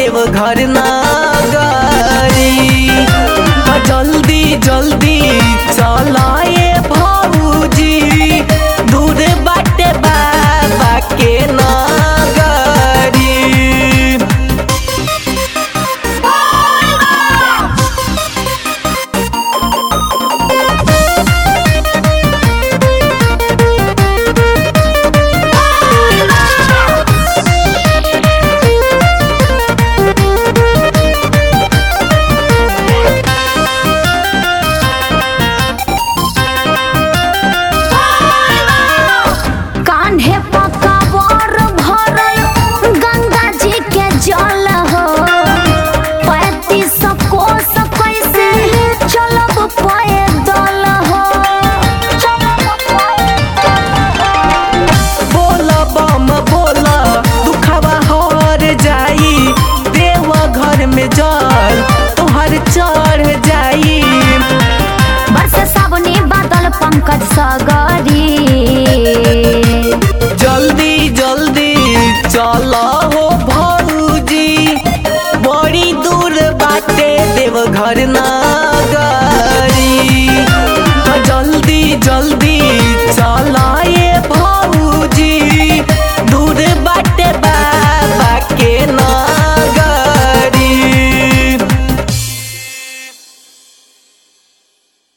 देवघर नगरी जल्दी जल्दी चलाए भौजी दूर बाटे बाबा के नगरी कान्हे पकावर भरल गंगा जी के जल हो पैतीस कोस कैसे चलब पैदल हो बोला बम बोला दुखवा हर जाई देव घर में जल तोहर चढ़ जाई बरस सावनी बादल पंकज सगरी जल्दी जल्दी चलो हो भौजी बड़ी दूर बाटे देव घर नगरी जल्दी जल्दी